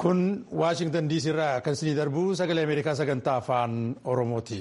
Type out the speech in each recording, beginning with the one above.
Kun Waashingtan diisii irraa kan isinii darbu sagalee Ameerikaa sagantaa afaan Oromooti.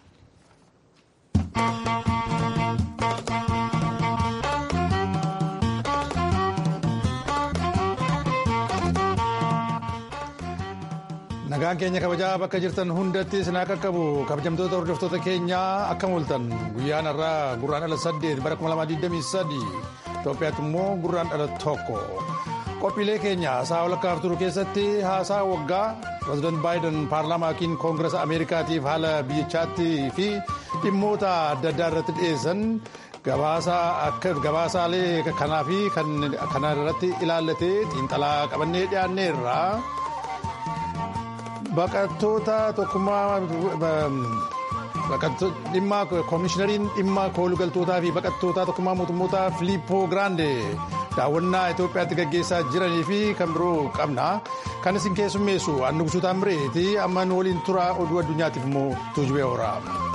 Nagaan keenya kabajaa bakka jirtan hundatti sinaa qaqqabu kabajamtoota hordoftoota keenyaa akkam ooltan guyyaan irraa gurraan ala saddeet bara 2023 Itoophiyaatti immoo gurraan ala tokko. Qophiilee keenya haasaa walakkaa turu keessatti haasaa waggaa pireezidant baayiden paarlaamaa yookiin koongirasa ameerikaatiif haala biyyichaatti fi dhimmoota adda addaa irratti dhiyeessan gabaasaalee kanaa fi kana irratti ilaallatee xiinxalaa qabannee dhiyaanneerra. Baqattoota tokkummaa dhimma koomishinariin dhimma koolugaltootaa fi baqattoota tokkummaa mootummoota Filiippoo Giraande daawwannaa Itoophiyaatti gaggeessaa jiranii fi kan biroo qabna. Kan isin keessummeessu Annu Gusuutaa Amireeti amma nu waliin tura oduu addunyaatiif immoo tuujubee oola.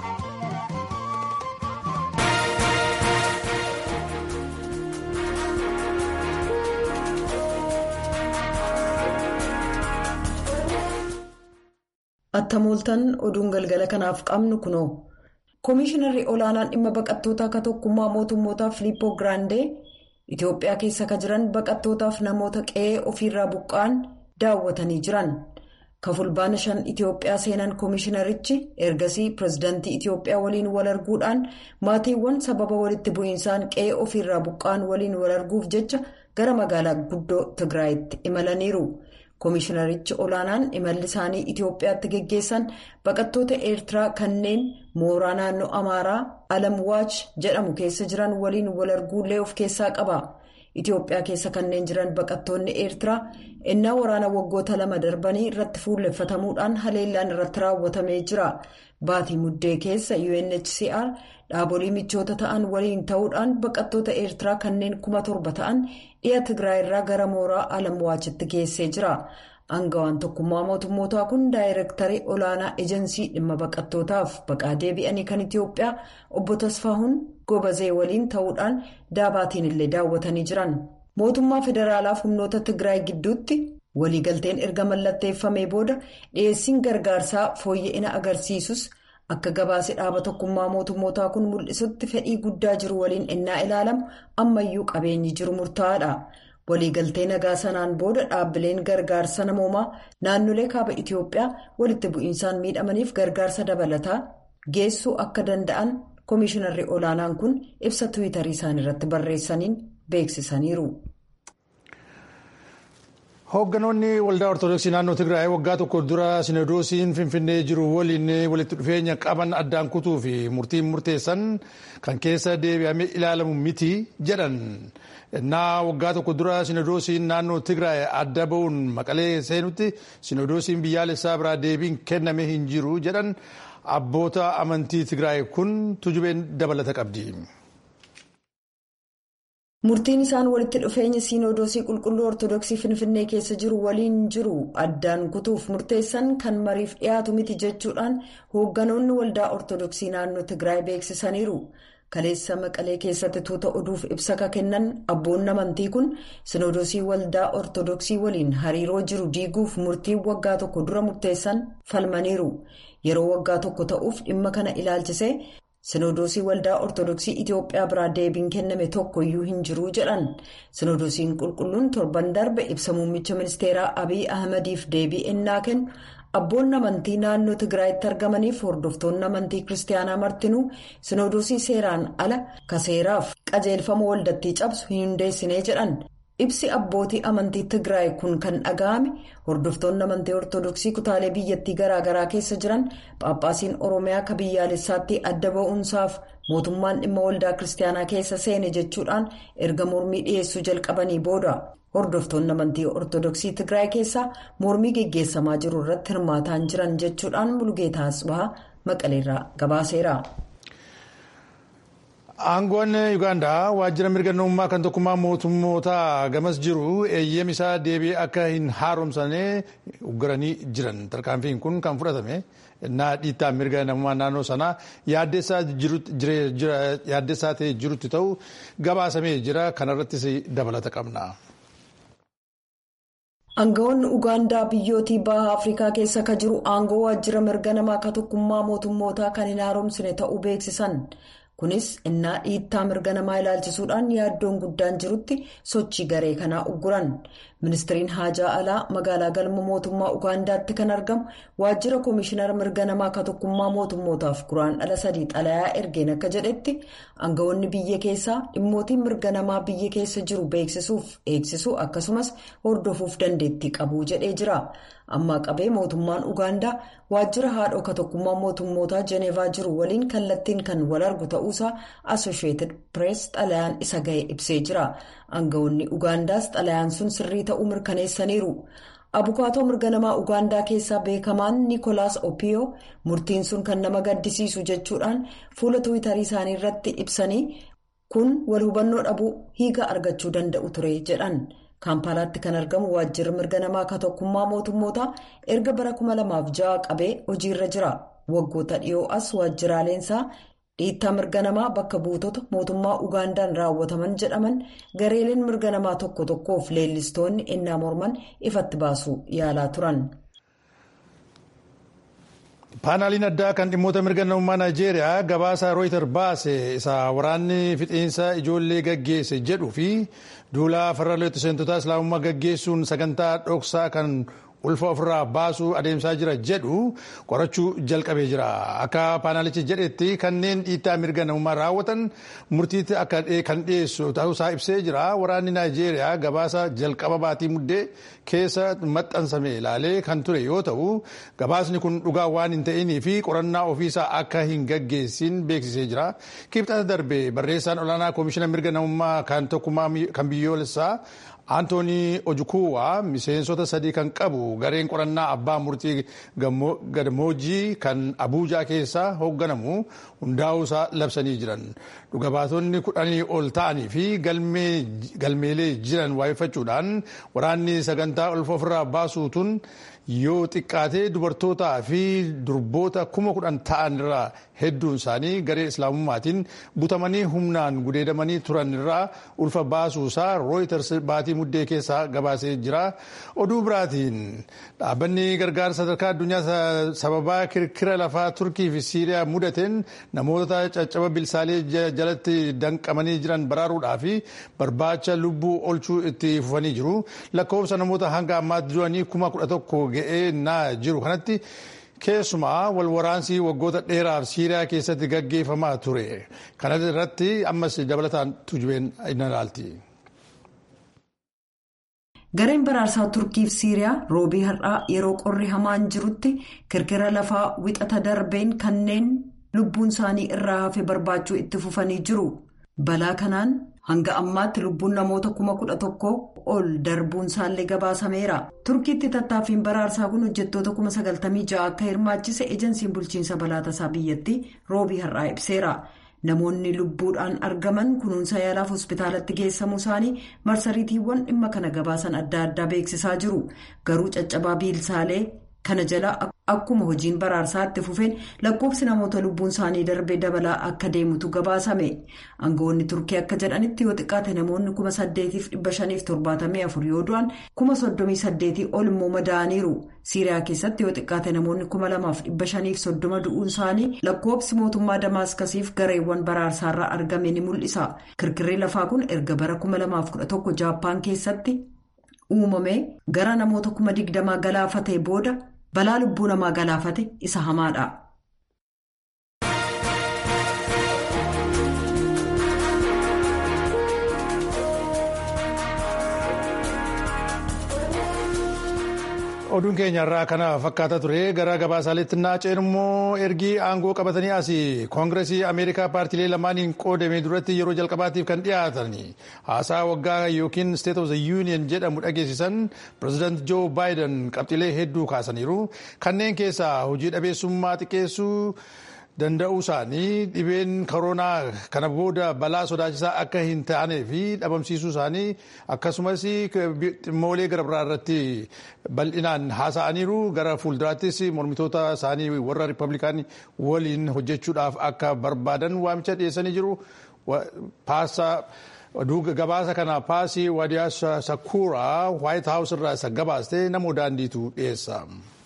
Attamooltan oduun galgala kanaaf qabnu kunoo Koomishinarri olaanaan dhimma baqattootaa akka tokkummaa mootummootaa Filiippoo Giraandee Itoophiyaa keessa ka jiran baqattootaaf namoota qe'ee ofiirraa buqqa'an daawwatanii jiran. Kafulbaana shan Itoophiyaa seenan koomishinarichi ergasii pireezidaantii Itoophiyaa waliin wal arguudhaan maatiiwwan sababa walitti bu'iinsaan qe'ee ofiirraa buqqa'an waliin wal arguuf jecha gara magaalaa guddoo Tigraayitti imalaniiru. Koomishinarichi olaanaan imalli isaanii Itoophiyaatti geggeessan baqattoota Eertiraa kanneen mooraa naannoo Amaaraa Alamwaach jedhamu keessa jiran waliin wal arguullee of keessaa qaba. Itoophiyaa keessa kanneen jiran baqattoonni Eertiraa innaa waraana waggoota lama darbanii irratti fuulleffatamuudhaan haleellaan irratti raawwatamee jira. Baatii muddee keessa UNHCR dhaabolee michoota ta'an waliin ta'uudhaan baqattoota Eertiraa kanneen kuma torba ta'an dhiya Tigraay irraa gara mooraa Alamwaachitti geessee jira. Aangawaan tokkummaa mootummootaa kun daayirektarii olaanaa ejensii dhimma baqattootaaf baqaa deebi'anii kan Itoophiyaa obbo Tasfaahuun Gobazee waliin ta'uudhaan daabaatiin illee daawwatanii jiran. Mootummaa federaalaaf humnoota Tigraay gidduutti waliigalteen erga mallatteeffamee booda dhiyeessiin gargaarsaa fooyya'ina agarsiisus akka gabaase dhaaba tokkummaa mootummootaa kun mul'isutti fedhii guddaa jiru waliin ennaa ilaalamu ammayyuu qabeenyi jiru murtaa'aadha. waliigaltee nagaa sanaan booda dhaabbileen gargaarsa namoomaa naannolee kaaba Itoophiyaa walitti bu'iinsaan miidhamaniif gargaarsa dabalataa geessuu akka danda'an koomishinarri olaanaan kun ibsa tiwiitarii isaanii irratti barreessaniin beeksisaniiru. Hoogganoonni waldaa Ortoodooksii naannoo Tigraay waggaa tokko dura Sinodoosiin Finfinnee jiru waliin walitti dhufeenya qaban addaan kutuu fi murtiin murteessan kan keessa deebi'amee ilaalamu miti jedhan. Innaa waggaa tokko dura Sinodoosiin naannoo Tigraay adda ba'uun maqalee seenutti Sinodoosiin biyyaalessaa biraa deebiin kenname hin jiru jedhan abboota amantii Tigraay kun tujubeen dabalata qabdi. Murtiin isaan walitti dhufeenya siinodoosii qulqulluu ortodoksii finfinnee keessa jiru waliin jiru addaan kutuuf murteessan kan mariif dhiyaatu miti jechuudhaan hoogganoonni waldaa ortodoksii naannoo Tigraay beeksisaniiru. Kaleessa maqalee keessatti tuuta oduuf ibsa ka kennan abboonni amantii kun siinodoosii waldaa ortodoksii waliin hariiroo jiru diiguuf murtii waggaa tokko dura murteessan falmaniiru. Yeroo waggaa tokko ta'uuf dhimma kana ilaalchisee. Sinodoosii waldaa Ortodoksii Itoophiyaa biraa deebiin kenname tokkoyyuu hin jiru jedhan. Sinodoosiin qulqulluun torban darbe ibsa muummicha ministeeraa Abiy Ahmadiif deebii ennaa kennu abboonni amantii naannoo Tigraayitti argamaniif hordoftoonni amantii kiristaanaa martinuu sinodoosii seeraan ala ka seeraaf qajeelfama waldattii cabsu hin hundeessinee jedhan. Ibsi abbootii amantii Tigraay kun kan dhaga'ame hordoftoonni amantii Ortodoksii kutaalee biyyattii garaagaraa keessa jiran Phaaphaasiin Oromiyaa ka biyyaalessaatti adda ba'uunsaaf mootummaan dhimma waldaa kiristaanaa keessa seene jechuudhaan erga mormii dhiyeessuu jalqabanii booda. Hordoftoonni amantii Ortodoksii Tigraay keessaa mormii geggeessamaa jiru irratti hirmaataan jiran jechuudhaan Mulugeetaa Asbahaa Maqaleerraa gabaaseera. Aangoon Ugaandaa waajjira mirga namummaa kan tokkummaa mootummootaa gamas jiru eeyyam isaa deebi'ee akka hin haaromsane uggaranii jiran. Tarkaanfiin kun kan fudhatame naa dhiittaa mirga namummaa naannoo sanaa yaaddessaa ta'ee jirutti ta'u gabaasamee jira. Kanarrattis dabalata qabna. Aangawoonni Ugaandaa biyyootii baha Afrikaa keessa ka jiru aangoo waajjira mirga namaa ka tokkummaa mootummootaa kan hin haaromsine ta'uu beeksisan. Kunis innaa dhiittaa mirga namaa ilaalchisuudhaan yaaddoon guddaan jirutti sochii garee kanaa ugguran. Ministiriin Haajaa Alaa magaalaa galma mootummaa Ugaandaatti kan argamu waajjira Koomishinara mirga namaa ka tokkummaa mootummootaaf guraandhala sadii xalayaa ergeen akka jedhetti aangawoonni biyya keessaa dhimmootiin mirga namaa biyya keessa jiru beeksisuuf eegsisuu akkasumas hordofuuf dandeettii qabu jedhee jira. Ammaa qabee mootummaan Ugaandaa waajjira haadhoo ka tokkummaa mootummootaa Jeneevaa jiru waliin kallattiin kan wal argu ta'uusaa Associated Press xalayaan isa ga'e ibsee jira. Aangawoonni Ugaandaas xalayaan sun sirrii ta'uu mirkaneessaniiru. Abukaatoo mirga namaa Ugaandaa keessaa beekamaan Nikolaas Opiyoo murtiin sun kan nama gaddisiisu jechuudhaan fuula tuwitarii isaanii irratti ibsanii kun wal hubannoo dhabuu hiika argachuu danda'u ture jedhan. Kaampaalaatti kan argamu waajjirri mirga namaa ka tokkummaa mootummootaa erga bara 2006 qabee hojiirra jira. Waggoota dhiyoo as waajjiraaleensaa dhiittaa mirga namaa bakka buutota mootummaa Ugaandaan raawwataman jedhaman gareeleen mirga namaa tokko tokkoof leellistoonni innaa morman ifatti baasuu yaalaa turan. paanaaliin addaa kan dhimmoota mirga namummaa naayijeeriyaa gabaasa rooyitar baase isa waraanni fixiinsa ijoollee gaggeesse jedhuu fi duula farra leettiseentota islaamummaa gaggeessuun sagantaa dhoksaa kan ulfa ofirraa baasuu adeemsaa jira jedhu qorachuu jalqabee jira akka paanaalichi jedhetti kanneen dhiittaa mirga namummaa raawwatan murtiitti akka kan dhiyeessu ta'uusaa ibsee jira waraanni naayijeeriyaa gabaasa jalqaba baatii muddee keessa maxxansame ilaalee kan ture yoo ta'u gabaasni kun dhugaa waan hin ta'inii fi qorannaa ofiisaa akka hin gaggeessin beeksisee jira kibxata darbe barreessaan olaanaa koomishina mirga namummaa kan tokkummaa kan biyyoolessaa Antoonii Ojukuwaa miseensota sadii kan qabu gareen qorannaa abbaa murtii gadmoojii kan Abuujaa keessaa hoogganamu hundaa'uusaa labsanii jiran. Dhugabaatonni kudhanii ol ta'anii fi galmeelee jiran waa'effachuudhaan waraanni sagantaa ulfa ofirraa baasuutun yoo xiqqaatee dubartootaa fi durboota kuma kudhan ta'an irraa hedduun isaanii garee islaamummaatiin butamanii humnaan gudeedamanii turan irraa ulfa baasuusaa rooyiters baatii muddee keessaa gabaasee jira. Oduu biraatiin dhaabbanni gargaarsa sadarkaa addunyaa sababaa kirkira lafaa Turkii fi Siiriyaa mudateen namoota caccaba bilsaalee jalatti danqamanii jiran baraaruudhaa fi barbaacha lubbuu olchuu itti fufanii jiru. Lakkoofsa namoota hanga ammaatti du'anii kuma kudha tokko ga'ee naa jiru kanatti keessumaa wal waraansii waggoota dheeraaf siiriyaa keessatti gaggeeffamaa ture kana irratti ammas dabalataan tujubeen in ilaalti. gareen baraarsaa turkiif siiriyaa roobii har'aa yeroo qorri hamaan jirutti kirkira lafaa wixata darbeen kanneen lubbuun isaanii irraa hafe barbaachuu itti fufanii jiru balaa kanaan hanga ammaatti lubbuun namoota kuma kudha tokko ol darbuun isaallee gabaasameera turkiitti tattaaffiin baraarsaa kun hojjettoota kuma sagaltamii ja'a akka hirmaachise ejensiin bulchiinsa balaa tasaa biyyattii roobii har'aa ibseera namoonni lubbuudhaan argaman kunuunsa yaalaaf hospitaalatti geessamuu isaanii marsariitiiwwan dhimma kana gabaasan adda addaa beeksisaa jiru garuu caccabaa biilsaalee kana jala akkuma hojiin baraarsaa itti fufeen lakkoofsi namoota lubbuun isaanii darbee dabalaa akka deemutu gabaasame aangawoonni turkii akka jedhanitti yoo xiqqaate namoonni kuma saddeetiif dhibba shaniif torbaatamii afur yoo du'an kuma soddomii saddeetii ol immoo madaa'aniiru siiriyaa keessatti yoo xiqqaate namoonni kuma lamaaf dhibba shaniif soddoma du'uun isaanii lakkoofsi mootummaa damaaskasiif gareewwan baraarsaarraa argame ni mul'isa kirkirri lafaa kun erga bara kuma lamaaf kudha tokko jaappaan keessatti uumame gara namoota kuma digdamaa galaafatee booda. balaa lubbuu namaa galaafate isa hamaadha. oduun keenya irraa kana fakkaata ture gara gabaasaaleetti naaceen immoo ergii aangoo qabatanii asii koongiresii ameerikaa paartiilee lamaaniin qoodame duratti yeroo jalqabaatiif kan dhiyaatan haasaa waggaa yookiin state of the union jedhamu dhageessisan pireezidaant joo baayiden qabxiilee hedduu kaasaniiru kanneen keessaa hojii dhabeessummaa xiqqeessuu danda'uu isaanii dhibeen koronaa kana booda balaa sodaachisaa akka hin taanee fi dhabamsiisuu isaanii akkasumas dhimmoolee gara biraa irratti bal'inaan haasa'aniiru gara fuulduraattis mormitoota isaanii warra riippablikaanii waliin hojjechuudhaaf akka barbaadan waamicha dhiyeessanii jiru. Paasaa oduu gabaasa kana paasii wadiyaa sakuuraa waayit haawus irraa isa gabaaste namoo daandiitu dhiyeessa.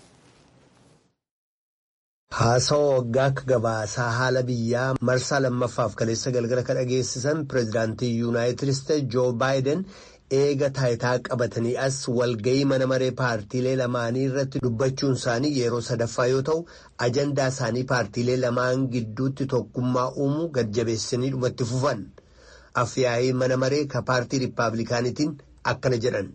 Haasawa waggaa akka gabaasaa haala biyyaa marsaa lammaffaaf kaleessa galgala kan dhageessisan pireezidaantii yuunaayitid isteetsi joo baayiden eega taayitaa qabatanii as walgayii mana maree paartiilee lamaanii irratti dubbachuun isaanii yeroo sadaffaa yoo ta'u ajandaa isaanii paartiilee lamaan gidduutti tokkummaa uumuu gad-jabeessanii dhumatti fufan afyaa'ii mana maree ka paartii riippaabilikaanitiin akkana jedhan.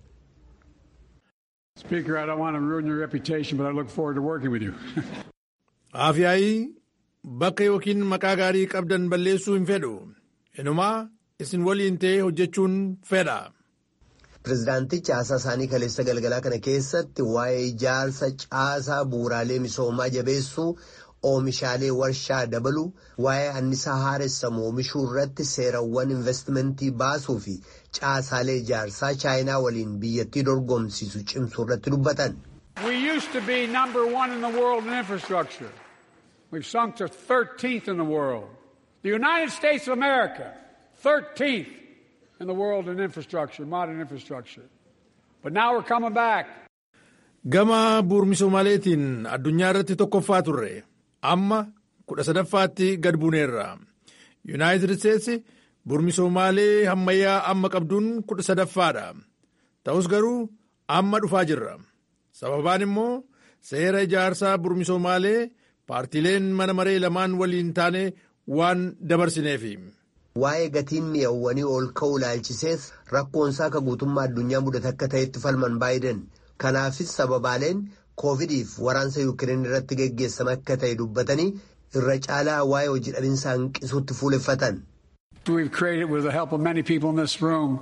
Afyaa'ii bakka yookiin maqaa gaarii qabdan balleessuu hin fedhu inumaa isin waliin ta'ee hojjechuun fedha. Pireezidaantichi haasaa isaanii kaleessa galgalaa kana keessatti waa'ee ijaarsa caasaa bu'uuraalee misoomaa jabeessuu oomishaalee warshaa dabaluu waa'ee annisaa haaressamu oomishuu irratti seerawwan investimentii baasuu fi caasaalee ijaarsaa chaayinaa waliin biyyattii dorgomsiisu cimsuu irratti dubbatan. We used to be number one in the world in infrastructure. We've sunk to 13th in the world. The United States of America, 13th. in the world in infrastructure, modern infrastructure. But now we're coming back. Gama bu'uura addunyaa irratti tokkoffaa turre amma kudha sadaffaatti gad buuneerra. Yuunaayitid Isteetsi bu'uura ammayyaa amma qabduun kudha sadaffaadha. Ta'us garuu amma dhufaa jirra. Sababaan immoo seera ijaarsaa bu'uura paartiileen mana maree lamaan waliin taane waan dabarsineefi. Waa'ee gatiin mi'awwanii ol ka'uu ilaalchisees rakkoonsaa akka guutummaa addunyaa mudate akka ta'etti falman baayiden kanaafis sababaaleen koovidiif waraansa yuukireen irratti geggeessame akka ta'e dubbatanii irra caalaa waa'ee hojii dhabinsaa hanqisuutti fuuleffatan. We've created with the help of many people in this room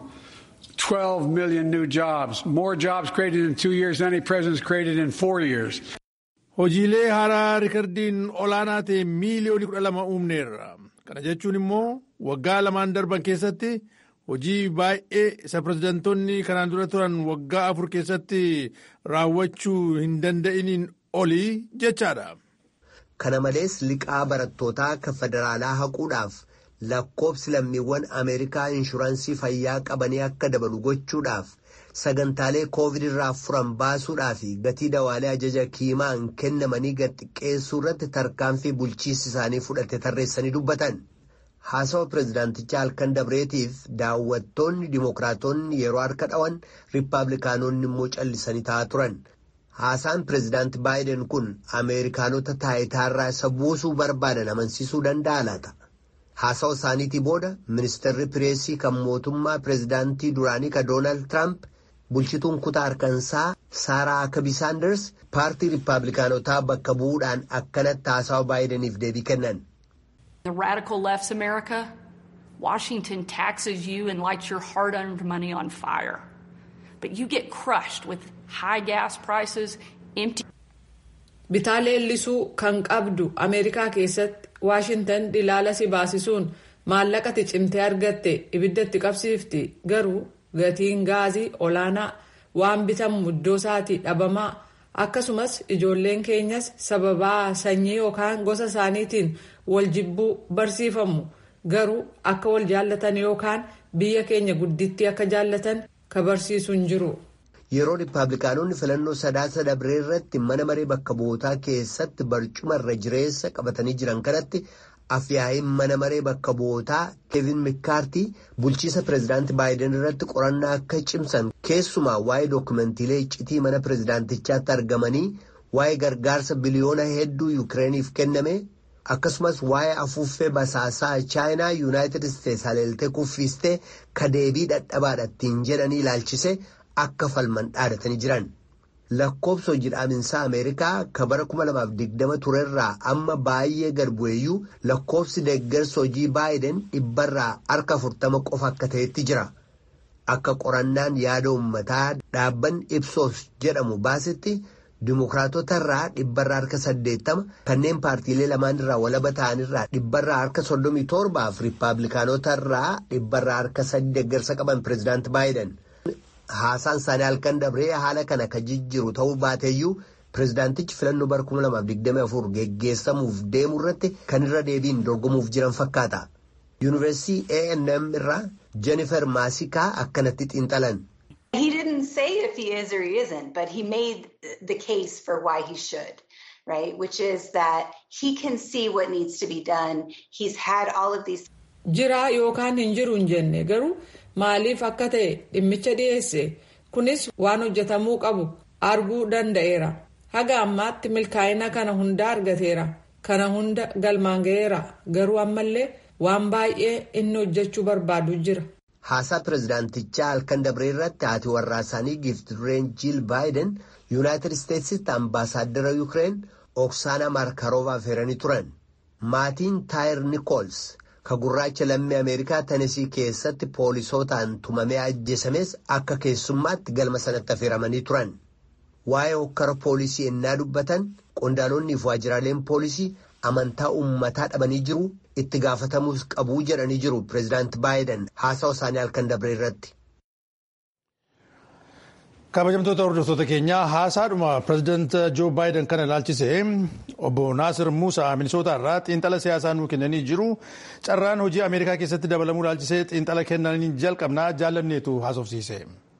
12 million new jobs, more jobs created in two years than any president's created in four years. Hojiilee haaraa rikardiin olaanaa ta'e miiliyoonii kudha lama uumneerra. Kana jechuun immoo waggaa lamaan darban keessatti hojii baay'ee isa pirezidantoonni kanaan dura turan waggaa afur keessatti raawwachuu hin danda'iniin olii jechaadha. Kana malees liqaa barattootaa akka federaalaa haquudhaaf lakkoobsi lammiiwwan Ameerikaa inshuraansii fayyaa qabanii akka dabalu gochuudhaaf sagantaalee koovid irraa furan baasuudhaa fi gatii dawaalee ajaja kiimaan kennamanii gad xiqqeessuu irratti tarkaanfii bulchiinsi isaanii fudhate tarreessanii dubbatan. Haasawa pireezidaantichaa halkan dabreetiif daawwattoonni dimookiraatonni yeroo harka dhawan riippaabilikaanonni immoo callisanii taa'aa turan. Haasaan pireezidaanti baayiden kun Ameerikaanota taayitaarraa isa buusuu barbaadan amansiisuu danda'a laata? Haasawa isaaniitii booda ministeerri pireesii kan mootummaa pireezidaantii duraanii ka Doonaald Tiraamp bulchituun kutaa harkansaa Saaraa Akabii Saanders paartii riippaabilikaanotaa bakka bu'uudhaan akkanatti haasawa baayideniif deebii kennan. The radical left's America, Washington taxes you and lights your hard earned money on fire. But you get crushed with high gas prices, empty. Bitaa leellisuu kan qabdu Ameerikaa keessatti Waashintan dhilaala si baasisuun maallaqati cimtee argatte ibiddatti qabsiifti garuu gatiin gaazii olaanaa waan bitamu iddoo isaatii dhabamaa akkasumas ijoolleen keenyas sababaa sanyii yookaan gosa isaaniitiin wal jibbuu barsiifamu garuu akka wal jaallatan yookaan biyya keenya guddittii akka jaallatan ka barsiisu hin jiru. Yeroo riippaabilikaanonni filannoo sadaasa dabree irratti mana maree bakka bu'ootaa keessatti barcuma irra jireessa qabatanii jiran kanatti afyaa'iin mana maree bakka bu'ootaa keevin mikaartii bulchiisa pireezidaantii baayiden irratti qorannaa akka cimsan keessumaa waa'ee dookumentiilee iccitii mana pireezidaantichaatti argamanii waa'ee gargaarsa biliyoona hedduu yuukireeniif kenname akkasumas waa'ee afuuffee basaasaa chaayinaa yuunaayitid isteetsi haleeltee kuffiistee ka deebii dhadhabaadhattiin jedhanii ilaalchise. akka falman dhaadatanii jiran lakkoobsa hojii dhaabinsaa ameerikaa ka bara 2020 turerraa amma baay'ee gad bu'eeyyuu lakkoobsi deeggarsa hojii baayiden dhibbarraa harka 40 qofa akka ta'etti jira akka qorannaan yaada uummataa dhaabbanni ipsos jedhamu baasetti dimokiraatotarraa dhibbarraa harka 80 kanneen paartiilee lamaan irraa walaba ta'anirraa dhibbarraa harka 37 fi riippaabilikaanotarraa dhibbarraa harka 8 deeggarsa qaban pireezidaanti baayiden. Haasaan isaanii halkan dabree haala kana ka jijjiiru ta'uu baateeyyuu pireezidaantichi filannoo bara 2024 geggeessamuuf deemu irratti kan irra deebiin dorgomuuf jiran fakkaata. Yuunivarsiitii A&M irraa Jennifer Maasikaa akkanatti xiinxalan. He didn't say if he is or he isn't, but he made the case for why he should, right? Which is that he can see what needs to be done. He's had all of these. Jira yookaan hin jiru hin jenne garuu maaliif akka ta'e dhimmicha dhiyeesse kunis waan hojjetamuu qabu arguu danda'eera. Haga ammaatti milkaa'ina kana hunda argateera. Kana hunda galmaan ga'eera. Garuu ammallee waan baay'ee inni hojjechuu barbaadu jira. Haasaa pirezidaantichaa halkan dabree irratti haati warraa isaanii giifti dureen Jiil Baayiden Yuunaayitid Isteetsitti ambaasaaddara Yukireen Oksaana Maarkaroovaa affeeranii turan. Maatiin Taayir Nikools ka gurraacha lammii Ameerikaa Tenesii keessatti poolisootaan tumamee ajjeesames akka keessummaatti galma sanatti affeeramanii turan. Waa'ee hokkara poolisii ennaa dubbatan qondaalonni fi waajjiraaleen poolisii amantaa uummataa dhabanii jiru itti gaafatamuus qabuu jedhanii jiru pireezidaanti baayiden haasawa isaanii halkan dabree irratti. kabajamtoota hordoftoota keenyaa haasaadhuma pireezidaanti joo baayiden kana ilaalchisee obbo naasir muusaa minisoota irraa xiinxala siyaasaa nuu kennanii jiru carraan hojii ameerikaa keessatti dabalamuu ilaalchisee xiinxala kennanii jalqabnaa jaalanneetu haasofsiise.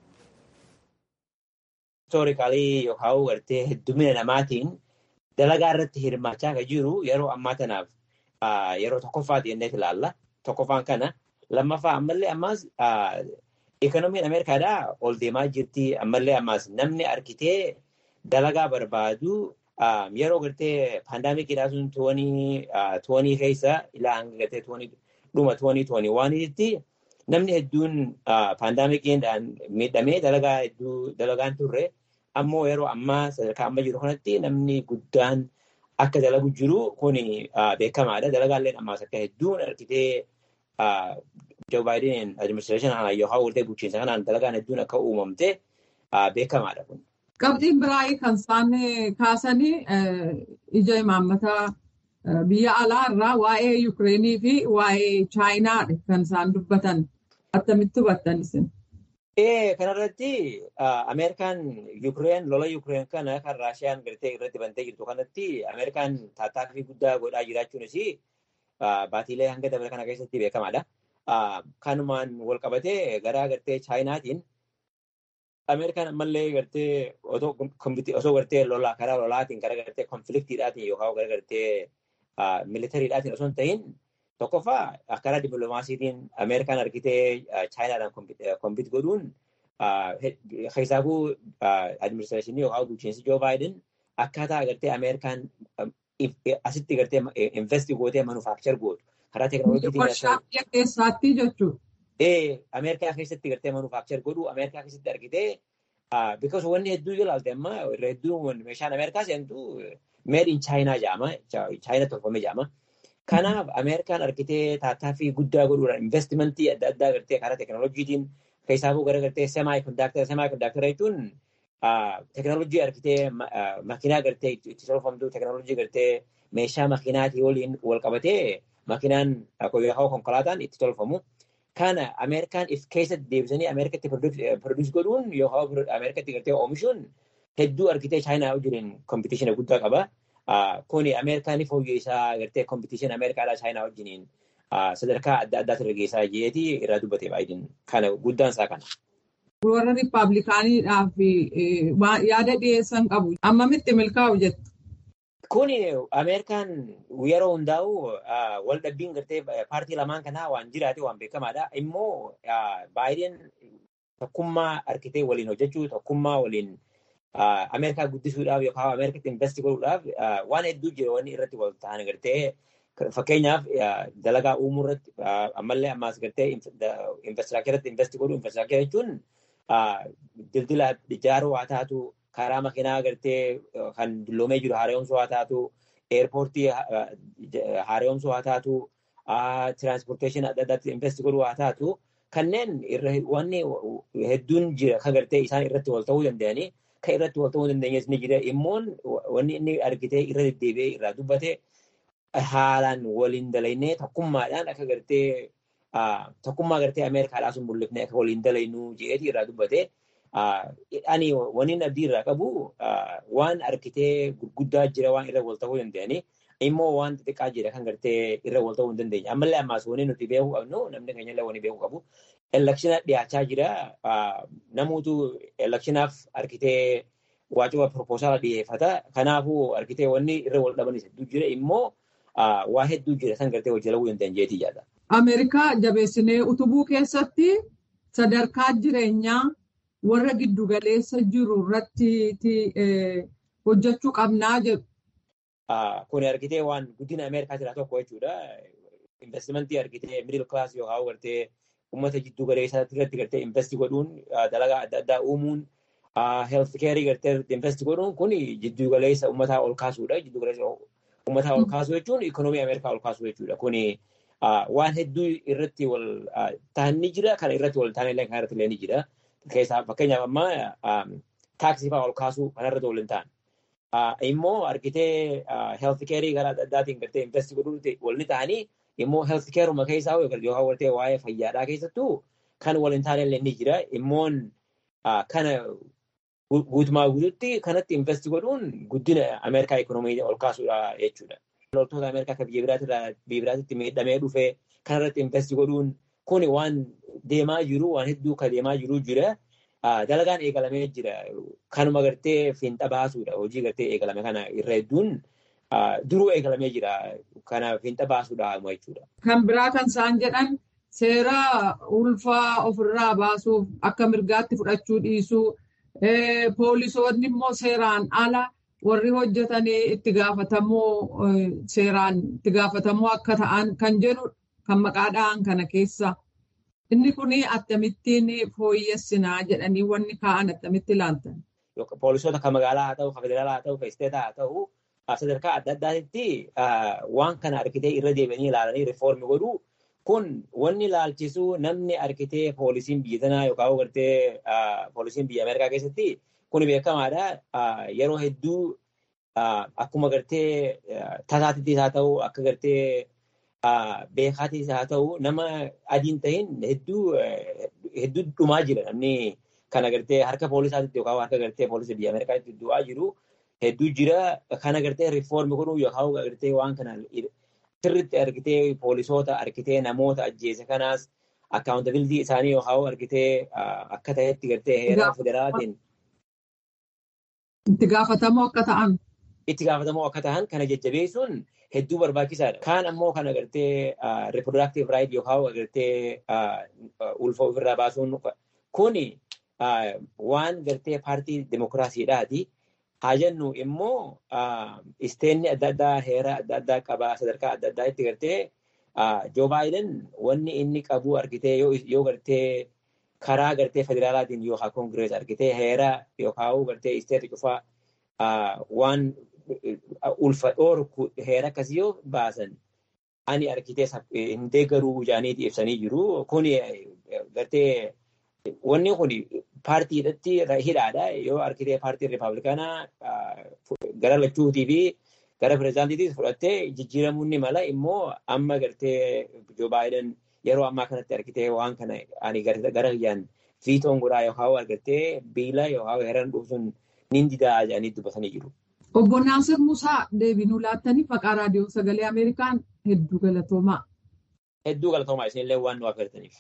Historikaalii yookaan gartee heddumina namaatiin dalagaa irratti hirmaachaa kan jiru yeroo ammaa kanaaf yeroo tokkoffaati jennee ilaalla. Tokkoffaan kana lammaffaa ammallee ammaas Ikoonomiin Ameerikaadhaa ol deemaa jirti. Ammallee ammaas namni arkitee dalagaa barbaadu yeroo gartee paandaamikiidhaa sun toonii keessa ilaa hanga gartee dhuma toonii toonii waanitti namni hedduun paandaamikiidhaan miidhamee dalagaa hedduu dalagaan turre ammoo yeroo ammaa sadarkaa amma jiru kanatti namni guddaan akka dalagu jiru kun beekamaadha. Dalagaallee ammaas akka hedduun arkitee Joo Baayiden adiministireeshinii yookaan waltee bulchiinsa kanaan dalagaan hedduun akka uumamte beekamaadha kun. Qabxiin biraa kan isaan kaasanii ija imaammataa biyya alaa irraa waa'ee Yukireenii fi waa'ee Chaayinaadha kan isaan dubbatan. Attamitti hubattan isin? Ee kanarratti Ameerikaan Yukireen lola Yukireen kana kan Raashiyaan gartee irratti bantee jirtu kanatti Ameerikaan tattaaffii guddaa godhaa jiraachuunis baatiilee hanga dabre kana keessatti beekamaadha. Kanumaan wal qabatee gara gartee Chaayinaatiin Ameerikaan ammallee gartee osoo gartee lolaa karaa lolaatiin gara gartee konfliktiidhaatiin yookaan gara gartee militariidhaatiin osoo hin ta'in tokkoffaa karaa dippiloomaasiitiin Ameerikaan argitee Chaayinaadhaan kompit godhuun keessaafuu adiministireeshinii yookaan bulchiinsi Joo Baayiden akkaataa agartee Ameerikaan asitti gartee investi gootee manufaakchar gootu karaa teekinooloojiitiin. Warshaa biyya keessaatti jechuudha. Ee Ameerikaa keessatti gartee manufaakchar godhu Ameerikaa keessatti argitee because wanni hedduu yoo ilaalte amma irra hedduu meeshaan Ameerikaa seentu made in Chaayinaa jedhama. Chaayina tolfame jedhama. Kanaaf Ameerikaan argitee tattaaffii guddaa godhuudhaan investimentii adda addaa gartee karaa teekinooloojiitiin keessaafuu gara gartee semaa kondaaktara semaa kondaaktara jechuun teekinooloojii argitee makiinaa gartee itti tolfamtu teekinooloojii gartee meeshaa makiinaatii waliin wal qabatee makiinaan yookaan konkolaataan itti tolfamu. Kana Ameerikaan if keessatti deebisanii Ameerikatti produce godhuun yookaan Ameerikatti gartee oomishuun hedduu argitee Chaayinaa wajjin kompitiishina guddaa qaba. Kuni Ameerikaan fooyyessaa gartee kompitiishina Ameerikaadhaa Chaayinaa wajjiniin sadarkaa adda addaatti irra geessaa jireetii irraa dubbatee baay'een kana guddaan isaa kana. Warra Riippaabilikaaniidhaaf yaada dhiyeessan qabu. Ammamitti milkaa'u jettu? Kuni Ameerikaan yeroo hundaa'u wal dhabbiin gartee paartii lamaan kanaa waan jiraate waan beekamaadha. Immoo baay'een tokkummaa harkitee waliin hojjechuu tokkummaa waliin Ameerikaa guddisuudhaaf yookaan Ameerikatti investi godhuudhaaf waan hedduu jira wanni irratti wal ta'an gartee fakkeenyaaf dalagaa uumuu irratti ammallee ammaas gartee infraastiraakcharatti investi godhuu infraastiraakchara jechuun dildila ijaaruu haa taatu karaa makiinaa gartee kan dulloomee jiru haaromsuu haa taatu eerpoortii haaromsuu haa taatu tiraanspoorteeshinii adda addaatti investi godhuu haa taatu kanneen wanni hedduun jira kan gartee isaan irratti wal ta'uu danda'anii kan irratti wal ta'uu dandeenyes ni jira immoon wanni inni argitee irra deddeebi'ee irraa dubbate haalaan waliin dalaynee tokkummaadhaan akka gartee tokkummaa gartee Ameerikaadhaa sun mul'ifnee akka waliin dalaynuu jedheeti irraa dubbate. Ani waniin abdii irraa qabu waan argitee gurguddaa jira waan irra wal ta'uu danda'anii immoo waan xixiqqaa jira kan gartee irra wal ta'uu hin dandeenye. Ammallee ammaas wanni nuti beekuu qabnu namni keenya illee wanni beekuu qabu. Elekshina dhiyaachaa jira. Namoota elekshinaaf harkitee waajjira proposaalaa dhiyeeffata. Kanaafuu harkitee wanni irra wal dhabanis hedduu jira immoo waa hedduu jira san gartee hojii dalaguu danda'an jeetii yaada. Ameerikaa jabeessinee utubuu keessatti sadarkaa jireenyaa warra giddugaleessa jiru irratti hojjechuu qabnaa jedhu. Kun argitee waan guddina Ameerikaa jira tokko jechuudha. Investimentii argitee miidil kilaas yookaan gartee uummata jiddu galeessaa irratti gartee investi godhuun dalagaa adda addaa uumuun health keerii gartee investi godhuun kun jiddu galeessa uummataa ol kaasuudha. Jiddu galeessa uummataa ol kaasuu jechuun ikoonoomii Ameerikaa ol kaasuu jechuudha. Kun waan hedduu irratti wal ta'an ni jira. Kana irratti wal ta'an illee kan irratti illee ni jira. Keessaa fakkeenyaaf ammaa taaksii fa'aa ol kaasuu kanarratti wal hin ta'an. immoo argitee health keerii gara adda addaatiin gartee investi godhuutti walni ta'anii immoo health keeruma keessaa yookaan gartee waa'ee fayyaadhaa keessattuu kan wal hin taane illee ni jira. Immoon kana guutumaa guututti kanatti investi godhuun guddina Ameerikaa ikoonoomii ol kaasuudha jechuudha. Loltoota Ameerikaa kan biyya biraatitti miidhamee dhufee kanarratti investi godhuun kun waan deemaa jiru waan hedduu kan deemaa jiru jira. dalagaan eegalamee jira. Kanuma gartee fiinxa baasuudha. Hojii gartee eegalame kana irra hedduun duruu eegalamee jira. Kana fiinxa baasuudha jechuudha. Kan biraa kan isaan jedhan seera ulfaa ofirraa baasuuf akka mirgaatti fudhachuu dhiisuu poolisoonni immoo seeraan ala warri hojjetanii itti gaafatamuu seeraan itti gaafatamuu akka ta'an kan jedhu kan maqaadhaan kana keessa. Inni kun akkamittiin fooyyessinaa jedhanii wanni kaa'an akkamitti ilaaltan? Poolisoota kan magaalaa haa ta'u, kan federaalaa haa ta'u, kan isteetaa haa ta'u, sadarkaa adda addaatti waan kana argitee irra deebi'anii ilaalanii riifoormi godhuu kun wanni ilaalchisu namni argitee poolisiin biyya tanaa yookaan gartee poolisiin biyya Ameerikaa keessatti kun beekamaadha. Yeroo hedduu akkuma gartee tasaatittis haa ta'u, akka gartee beekaatis haa ta'u nama adiin ta'in hedduu hedduu dhumaa jira namni kana gartee harka poolisaatitti yookaan harka gartee poolisii biyya Ameerikaatti du'aa jiru hedduu jira kana gartee riifoormi godhuu yookaan gartee waan kana sirriitti argitee poolisoota argitee namoota ajjeese kanaas akkaawuntabilitii isaanii yookaan argitee akka ta'etti gartee heeraa federaalaatiin. Itti gaafatamoo akka ta'an. Itti gaafatamoo akka ta'an kana jajjabeessuun hedduu barbaachisaadha. Kaan ammoo kan agartee reproductive right yookaan agartee ulfa ofirraa baasuun kuni waan gartee paartii demokiraasiidhaati. Haa jennu immoo isteenni adda addaa heera adda addaa qaba sadarkaa adda addaa itti gartee Joo Baayiden wanni inni qabu argitee yoo gartee karaa gartee federaalaatiin yookaan koongirees argitee heera yookaan gartee isteeta cufaa waan ulfa dhoorku heera akkasii yoo baasan ani argitee hin deeggaruu jaaniiti ibsanii jiru. Kun gartee wanni kun paartiidhatti hidhaadha. Yoo argitee paartiin riippaabilikaanaa gara lachuutii fi gara pireezidaantiitiis fudhattee jijjiiramuu ni mala immoo amma gartee Joo Baayiden yeroo ammaa kanatti argitee waan kana ani gara kiyyaan fiitoon godhaa yookaan argattee biila yookaan heeran dhufuun ni didaa jedhanii dubbatanii jiru. Obbo Naasir Musaa deebinuu laattanii maqaa raadiyoo sagalee Ameerikaan hedduu galatoomaa. Hedduu galatoomaa isinillee waan nu affeertaniif.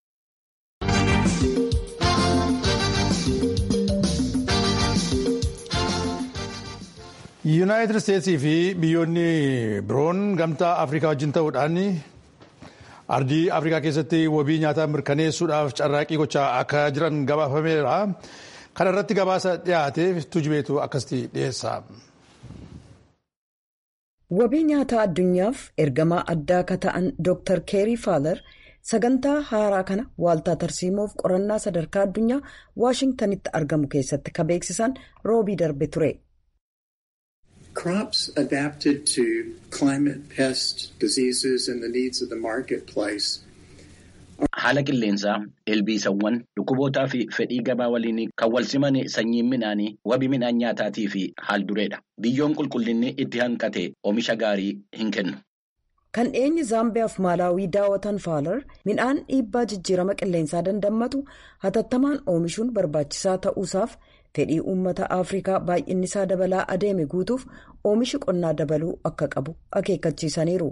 yuunaayitid isteetsii fi biyyoonni biroon gamtaa afrikaa wajjin ta'uudhaan ardii afrikaa keessatti wabii nyaataa mirkaneessuudhaaf carraaqii gochaa akka jiran gabaafameera kana irratti gabaasa dhiyaateef tujubeetu akkasitti dhiyeessa. wabii nyaataa addunyaaf ergamaa addaa akka ta'an dr keerii faalar sagantaa haaraa kana waaltaa tarsiimoof qorannaa sadarkaa addunyaa waashingtanitti argamu keessatti ka beeksisan roobii darbe ture. Crops adapted to climate, pests, diseases, and the needs of the marketplace. Haala qilleensaa, ilbiisawwan, dhukkubootaa fi fedhii gabaa waliin kan wal siman sanyiin midhaanii wabii midhaan nyaataatii fi haaldureedha. Biyyoon qulqullinni itti hanqate oomisha gaarii hin kennu. Kan dhiyeenyi Zaambiyaaf Maalaawii daawwatan Faalar midhaan dhiibbaa jijjiirama qilleensaa dandammatu hatattamaan oomishuun barbaachisaa ta'uusaaf fedhii uummata afrikaa baay'inni isaa dabalaa adeeme guutuuf oomishi qonnaa dabaluu akka qabu akeekkachiisaniiru.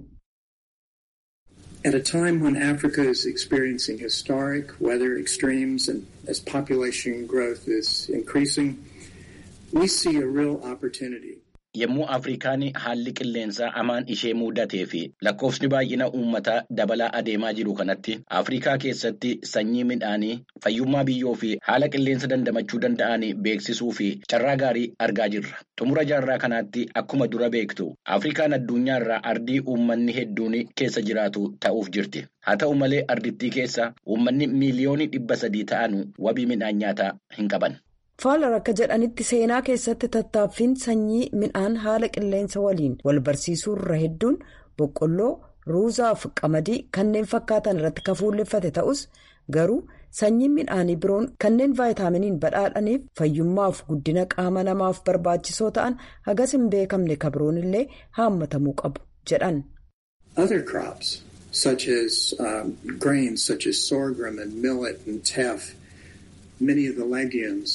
At a time when Africa is experiencing historic weather extremes and as population growth is increasing, we see a real opportunity. Yommuu Afrikaan haalli qilleensaa amaan ishee mudatee fi lakkoofsni baay'ina uummataa dabalaa adeemaa jiru kanatti Afrikaa keessatti sanyii midhaanii fayyummaa biyyoo fi haala qilleensa dandamachuu danda'an beeksisuu fi carraa gaarii argaa jirra. Xumura jaarraa kanaatti akkuma dura beektu Afrikaan addunyaarraa ardii uummanni hedduun keessa jiraatu ta'uuf jirti. Haa ta'u malee ardittii keessa uummanni miiliyoonii dhibba sadii ta'an wabii midhaan nyaataa hin qaban. faalar akka jedhanitti seenaa keessatti tattaaffiin sanyii midhaan haala qilleensa waliin wal barsiisuu irra hedduun boqqolloo ruuzaaf qamadii kanneen fakkaatan irratti kafuulleffate ta'us garuu sanyiin midhaanii biroon kanneen vaayitaaminiin badhaadhaniif fayyummaaf guddina qaama namaaf barbaachisoo ta'an hagas hin beekamne kabroon illee haammatamuu qabu jedhan. Other crops such as um, grains such as sorghum and millet and teff, many of the legumes.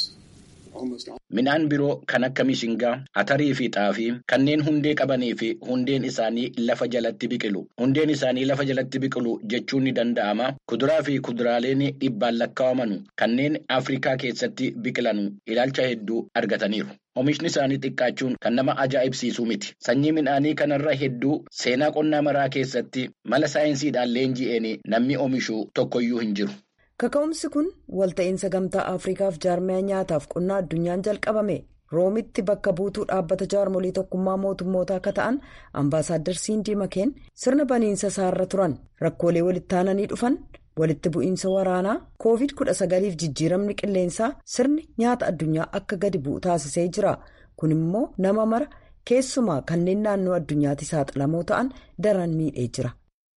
Midhaan biroo kan akka mishingaa, atarii fi xaafii kanneen hundee qabanii fi hundeen isaanii lafa jalatti biqilu. Hundeen isaanii lafa jalatti biqilu jechuun ni danda'ama. Kuduraa fi kuduraaleen dhibbaan lakkaa'aman kanneen Afrikaa keessatti biqilan ilaalcha hedduu argataniiru. Oomishni isaanii xiqqaachuun kan nama ajaa'ibsiisu miti. Sanyii midhaanii kanarra hedduu seenaa qonnaa maraa keessatti mala saayinsiidhaan leenji'een namni oomishu tokkoyyuu hin jiru. kaka'umsi kun walta'iinsa gamtaa afriikaaf jaarmiyaa nyaataaf qonnaa addunyaan jalqabame roomitti bakka buutuu dhaabbata jaarmolii tokkummaa mootummootaa akka ta'an ambaasaaddar siindii makeen sirna baniinsa isaarra turan rakkoolee walitti aananii dhufan walitti bu'iinsa waraanaa koovid 19f jijjiiramni qilleensaa sirni nyaata addunyaa akka gadi bu'u taasisee jira kun immoo nama mara keessumaa kanneen naannoo addunyaatti saaxilamoo ta'an daran miidhee jira.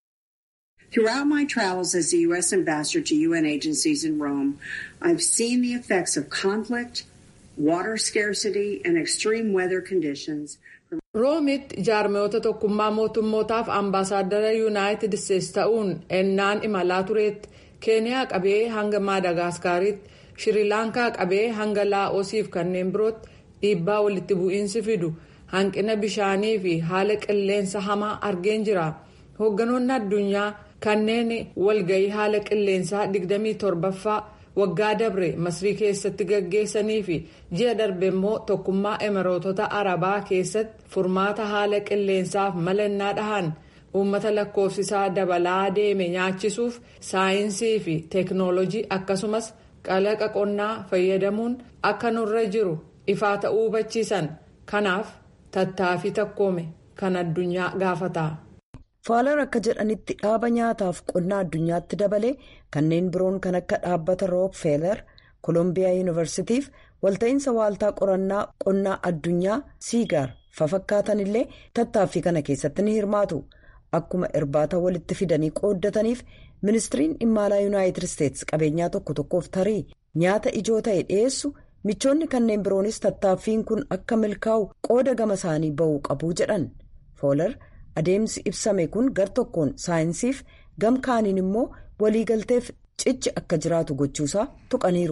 Throughout my travels as the U.S. ambassador to UN agencies in Rome, I've seen the effects of conflict, water scarcity, and extreme weather conditions. roomitti jaarmiyoota tokkummaa mootummootaaf ambaasaaddara yuunaayitid isteetsi ta'uun ennaan imalaa tureetti keeniyaa qabee hanga maadagaskaritti shirilaankaa qabee hanga laa'oosiif kanneen birootti dhiibbaa walitti bu'iinsi fidu hanqina bishaanii fi haala qilleensa hamaa argeen jira hoogganoonni addunyaa. kanneen walgahii haala qilleensaa 27ffaa waggaa dabre masrii keessatti gaggeessanii fi ji'a darbe immoo tokkummaa emireetota arabaa keessatti furmaata haala qilleensaaf malannaa dhahan uummata lakkoofsisaa dabalaa deeme nyaachisuuf saayinsii fi teeknoolojii akkasumas qalaqa qonnaa fayyadamuun akka nurra jiru ifaa ta'uu hubachiisan kanaaf tattaaffii takkoome kan addunyaa gaafata. faalar akka jedhanitti dhaaba nyaataaf qonnaa addunyaatti dabalee kanneen biroon kan akka dhaabbata rookfeller koolombiyaa yuunivarsiitiif walta'iinsa waaltaa qorannaa qonnaa addunyaa siigaar fafakkaatan illee tattaaffii kana keessatti ni hirmaatu akkuma irbaata walitti fidanii qooddataniif ministiriin dhimma alaa yuunaayitid isteetsi qabeenyaa tokko tokkoof tarii nyaata ijoo ta'e dhiyeessu michoonni kanneen biroonis tattaaffiin kun akka milkaa'u qooda gama isaanii ba'uu qabu jedhan foolar. adeemsi ibsame kun gar tokkoon saayinsiif gam kaaniin immoo waliigalteef cichi akka jiraatu gochuusaa tuqaniiru.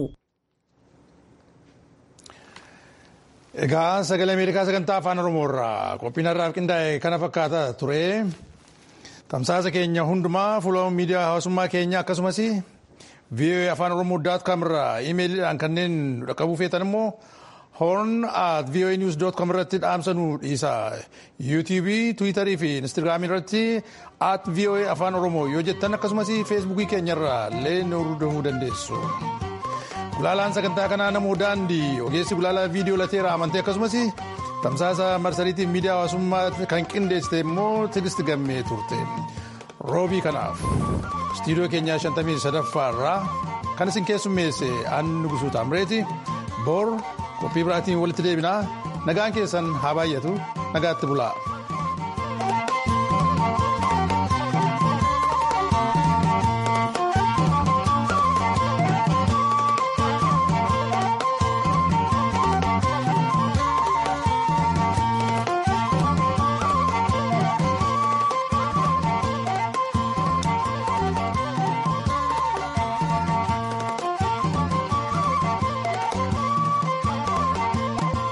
Egaa sagalee Ameerikaa sagantaa afaan Oromoo irraa qophiin har'aaf qindaa'e kana fakkaata ture. Tamsaasa keenya hundumaa fuula miidiyaa hawaasummaa keenya akkasumas VOA afaan Oromoo daat kaam irraa iimeeliidhaan kanneen dhaqqabuu feetan immoo horn at voa news dot com irratti dhaamsa nu dhiisa yuutuubii tiwiitarii fi instaagiraamii irratti at voa afaan oromoo yoo jettan akkasumas feesbuukii keenya irraa illee nu hordofuu dandeessu. Gulaalaan sagantaa kanaa namoo daandii ogeessi gulaalaa viidiyoo lateera amantee akkasumas tamsaasa marsariitiin miidiyaa hawaasummaa kan qindeessite immoo tigist gammee turte. Roobii kanaaf istiidiyoo keenyaa 53 irraa kan isin keessummeesse aannu gusuu taamreeti bor qophii biraatiin walitti deebinaa nagaan keessan haa baay'atu nagaatti bulaa.